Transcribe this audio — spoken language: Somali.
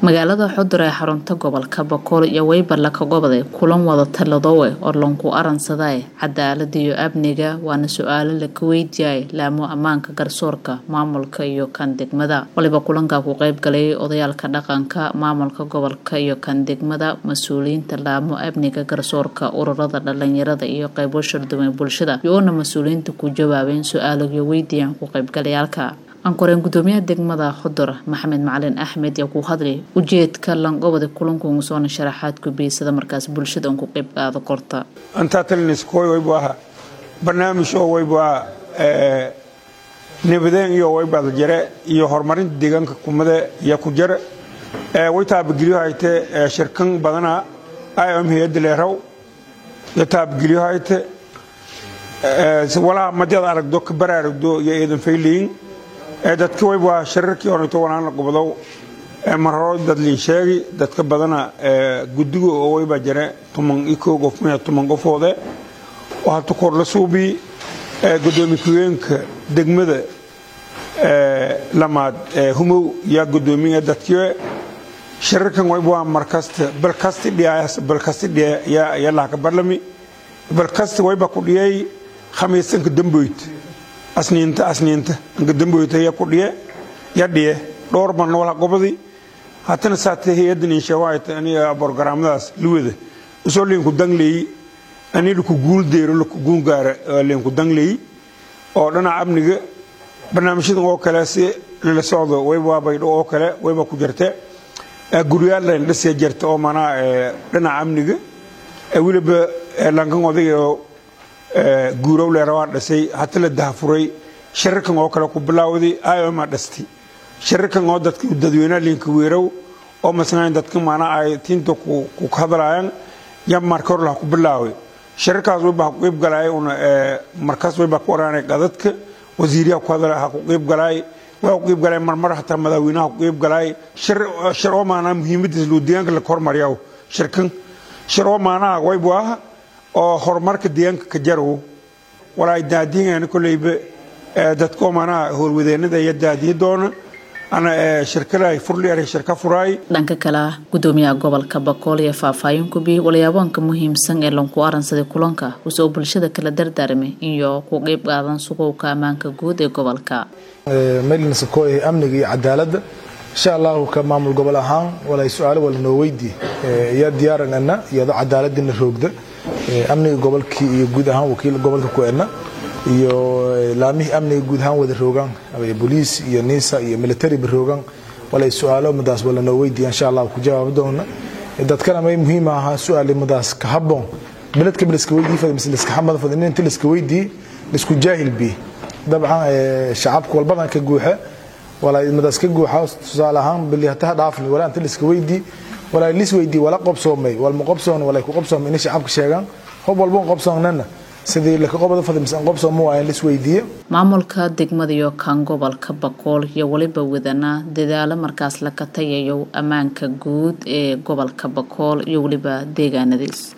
magaalada xudur ee xarunta gobolka bakool iyo weybarle ka goboday kulan wada taladowe oo lanku aransadae cadaalada iyo amniga waana su-aalo laka weydiiyay laamo ammaanka garsoorka maamulka iyo kan degmada waliba kulanka ku qeyb galayay odayaalka dhaqanka maamulka gobolka iyo kan degmada mas-uuliyiinta laamo amniga garsoorka ururada dhalinyarada iyo qeybo sharduwan bulshada iyoona mas-uuliyiinta ku jawaabeen su-aalayo weydiiyaan ku qeybgalayaalka ankoreen gudoomiyaha degmada xudur maxamed macalin axmed yaa ku hadlay ujeedka langobada kulankuugu soona sharaxaad kubiysada markaas bulshada un ku qeyb qaado korta antaa taliniskoy waybu aha barnaamij oo waybu aha nabadeen iyo waybaada jare iyo horumarinta deegaanka kumade iyo ku jare way taabageliyo hayte shirkan badana iom hay-adda leeraw iyo taabageliyo hayte walaha madyada aragdo ka baraaragdo iyo eedan faylayin dadka wayb waa shirarkii horeto walaana gobodow marhoro dadliin sheegi dadka badana guddiga oo waybaa jare tuman iyo koo qof maya tuman qofoode oo hata koor la suubii gudoomiye ku-heenka degmada lamaad humow yaa gudoomiya dadkii shirarkan wayb waa markasta balkasti dhiyaas balkasti dhiya yaa yalaha barlami balkasti wayba ku dhiyay khamiisanka damboyd asniinta asniinta anka damboyta ya ku dhiye ya dhiye dhowr banna wala gobadi hatana saate hay-addan inshawaayta aniga borogaraamadaas luwada usoo leenku dangleeyi ani laku guul deero laku guungaara leenku dangleeyi oo dhinaca amniga barnaamijyadan oo kale si lala socdo wayba baydho oo kale wayba ku jirte guryaal leen dhisee jirta oo manaa dhinaca amniga weliba lankan odayga guurow leerawaa dhisay hata la dahafuray shirarkan oo kale ku bilaawday ioma dhastay shirarkan oo dadka dadweynaha liinka weerow oo masnaan dadka maanaa ay tiinta ku hadlaayaan ya marka hor laha ku bilaaway shirarkaas wayba ha ku qeyb galaay una markaas wayba ku oraanay qadadka wasiiriyaha ku hadla ha ku qeyb galaay waa ku qeyb galaay marmar hataa madaxweynaha ku qeyb galaay shir oo maanaa muhiimadiisa loo deegaanka la hormariyaw shirkan shir oo maanaha waybu ah oo horumarka deegaanka ka jarow walaa daadiingana koleyba dadkoo manaha howlwadeenada iyo daadiyi doona ana shirkalahay furliar shirka furaay dhanka kale ah gudoomiyaha gobolka bakool iyo faahfaahin kubi waliyaaboonka muhiimsan ee lanku aransaday kulanka usoo bulshada kala dardaarmay iyo ku qeyb qaadan sugowka ammaanka guud ee gobolka meelnasako ee amniga iyo cadaaladda insha allahu ka maamul gobol ahaan walay su-aalo wala noo weydii iyo diyaaranana iyadoo cadaaladina roogda amniga gobolkii iyo guud ahaan wakiil gobolka ku-ena iyo laamihii amniga guud ahaan wada roogaan boliis iyo nisa iyo militariba roogaan walay su-aalo madaas wala noo weydiiya insha allah ku jawaabi doona dadkana may muhiim ahaa su-aali madaas ka haboon beledka liska weydii fad mise liska xamada fad inta liska weydii lisku jaahil bi dabcan shacabka walbadan ka guuxa walay madaas ka guuxa tusaale ahaan bili hataha dhaafni walaa inta liska weydii walaa lis weydii wala qobsoomay walma qobsoon walay ku qobsoomay inay shacabka sheegaan hob walba qobsoonnana sidii laka qobada fadimsan qobsoom waa in lis weydiiyo maamulka degmada iyo kan gobolka bakool iyo waliba wadana dadaalo markaas la ka tayayo ammaanka guud ee gobolka bakool iyo weliba deegaanadiis